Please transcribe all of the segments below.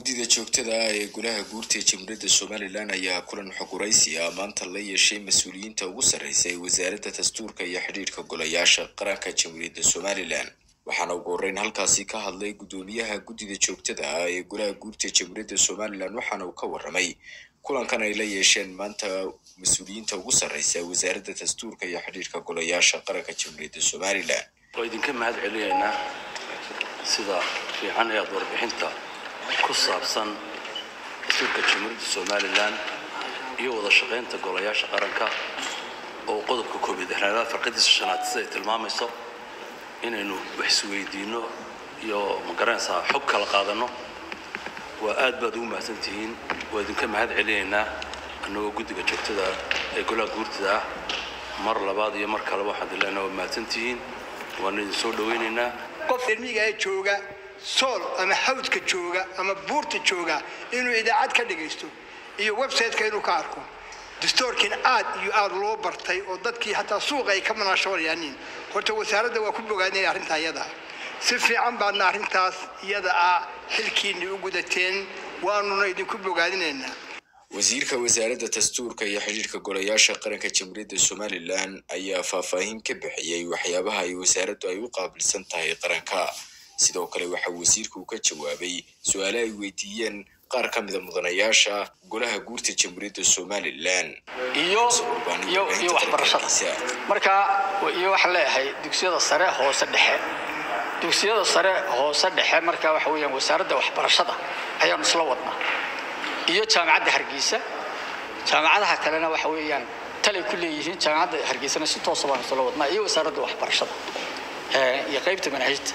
guddida joogtada ah ee golaha guurta ee jamhuuriyadda somalilan ayaa kulan xoguraysi ah maanta la yeeshay mas-uuliyiinta ugu sarreysa ee wasaaradda dastuurka iyo xidhiidhka golayaasha qaranka jamhuuriyadda somalilan waxaana ugu horreyn halkaasi ka hadlay guddoomiyaha guddida joogtada ah ee golaha guurta ee jamhuuriyadda somalilan waxaana uu ka warramay kulankan ay la yeesheen maanta mas-uuliyiinta ugu sarreysa wasaaradda dastuurka iyo xidhiidhka golayaasha qaranka jamhuuriyadda somalilan waa idinka mahad celinaynaa sida fiican ee aada warbixinta ku saabsan dastuurka jamhuuriyadda somalilan iyo wada shaqaynta golayaasha qaranka oo qodobka koob iyo lixnaad farqadiisa shanaad siday tilmaamayso inaynu wax isweydiinno iyo magaranaysaa xog kala qaadanno waa aad baad ugu mahadsantihiin waa idinka mahad celinaynaa annagoo guddiga joogtada ee golaha guurtada ah mar labaad iyo mar kaleba waxaan dileenaa waa mahadsantihiin waanu idin soo dhawaynaynaa qof ilmiga ee jooga sool ama hawdka jooga ama buurta jooga inuu idaacad ka dhagaysto iyo website-ka inuu ka arko dastoorkiin aad iyo aad loo bartay oo dadkii hataa suuqa ay ka manaashoonayaanin horta wasaaradda waa ku bogaadinaya arrintaa iyada si fiican baadna arrintaas iyada ah xilkiinni u gudateen waanuna idinku bogaadinaynaa wasiirka wasaaradda dastuurka iyo xidhiidhka golayaasha qaranka jamhuuriyadda somalilan ayaa faahfaahin ka bixiyey waxyaabaha ay wasaaraddu ay u qaabilsan tahay qaranka sidoo kale waxaa wasiirku ka jawaabay su-aale ay weydiiyeen qaar ka mida mudanayaasha golaha guurta jamhuuriyadda somalilan iyo iyo iyo waxbarashada marka iyo waxaan leeyahay dugsiyada sare hoose dhexe dugsiyada sare hoose dhexe marka waxa weeyaan wasaaradda waxbarashada ayaanu isla wadnaa iyo jaamacadda hargeysa jaamacadaha kalena waxa weeyaan talay ku leeyihiin jaamacadda hargeysana si toosa baanu isla wadnaa iyo wasaaradda waxbarashada iyo qaybta manhajta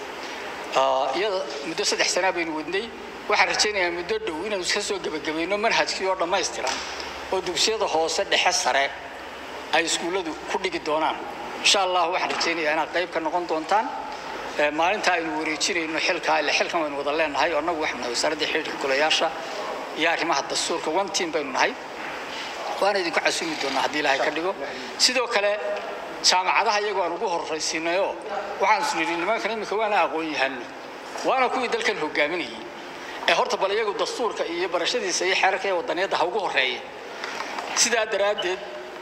iyada muddo saddex sanaa baynu wadnay waxaan rajaynayaa muddo dhow inaanu iska soo gebagabayno manhajkii oo dhammaystiran oo dugsiyada hoose dhexe sare ay iskuulladu ku dhigi doonaan insha allah waxaan rajaynayaa inaad qayb ka noqon doontaan maalinta aynu wareejinayno xilkaa ile xilkan waynu wada leenahay oo annagu waxaanu nahay wasaaradda xidhiidhka golayaasha iyo arrimaha dastuurka one team baynu nahay waana idinku casumi doonaa haddii ilaahay ka dhigo sidoo kale jaamacadaha iyagu aan ugu horraysiinayoo waxaan is nidhi nimankan iminka waana aqoon yahano waana kuwii dalkan hogaaminayay ee horta bal iyagu dastuurka iyo barashadiisa iyo xeerarka iyo wadaniyadda ha ugu horreeya sidaa daraaddeed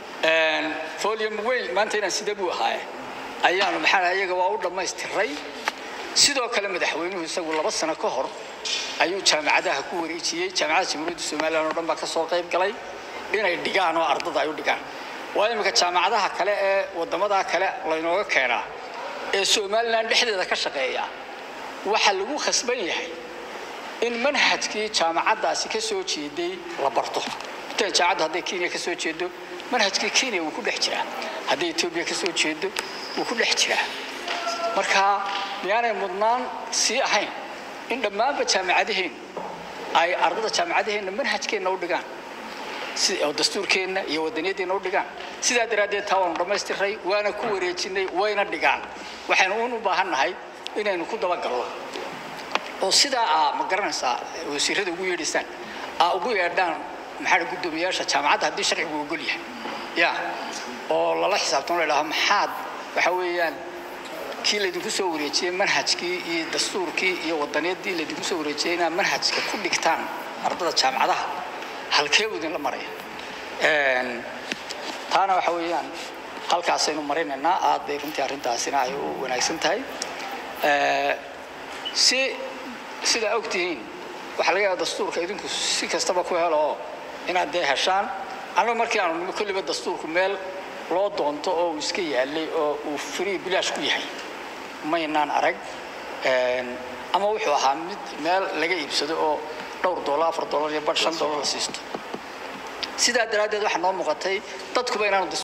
folium weyn maanta inaan sida buu ahaaye ayaanu maxaa iyaga waa u dhammaystiray sidoo kale madaxweynuhu isagu laba sano ka hor ayuu jaamacadaha ku wareejiyey jaamacadda jamhuuriyadda somalilan oo dhan baa ka soo qayb galay inay dhigaan oo ardada ay u dhigaan waa iminka jaamacadaha kale ee wadamada kale laynooga keenaa ee somalilan dhexdeeda ka shaqeeya waxaa lagu khasban yahay in manhajkii jaamacaddaasi ka soo jeeday la barto inta jaamacaddu hadday kenya ka soo jeedo manhajkii kenya wuu ku dhex jiraa hadday etoobiya ka soo jeedo wuu ku dhex jiraa marka miyaanay mudnaan sii ahayn in dhammaanba jaamacadaheennu ay ardada jaamacadaheenna manhajkeenna u dhigaan oo dastuurkeenna iyo wadaniyadeenna u dhigaan sidaa daraaddeed taa waanu dhammaystiray waana ku wareejinay wayna dhigaan waxaynu uun u baahannahay inaynu ku dabagalno oo sidaa aa ma garanaysaa wasiirada ugu yeedhaysaan aa ugu yeedhaan maxaa guddoomiyaasha jaamacadda haddii sharcigu ogol yahay ya oo lala xisaabtamo la idhaho maxaad waxa weeyaan kii laydinku soo wareejiyey manhajkii iyo dastuurkii iyo wadaniyadii laydinku soo wareejiyey inaad manhajka ku dhigtaan ardada jaamacadaha halkee buu idinla maraya taana waxa weeyaan halkaasaynu marinaynaa aad bay runtii arrintaasina ay u wanaagsan tahay si sidaa ogtihiin waxaa laga yaaba dastuurka idinku si kastaba ku helo oo inaad dee heshaan annagu markii aanu nimi kolliba dastuurku meel loo doonto oo uu iska yaalay oo uu free bilaash ku yahay maynaan arag ama wuxuu ahaa mid meel laga iibsado oo dhowr doolar afar doolar iyo badh shan doolar la siisto sidaa daraaddeed waxaa noo muuqatay dadkuba inaanu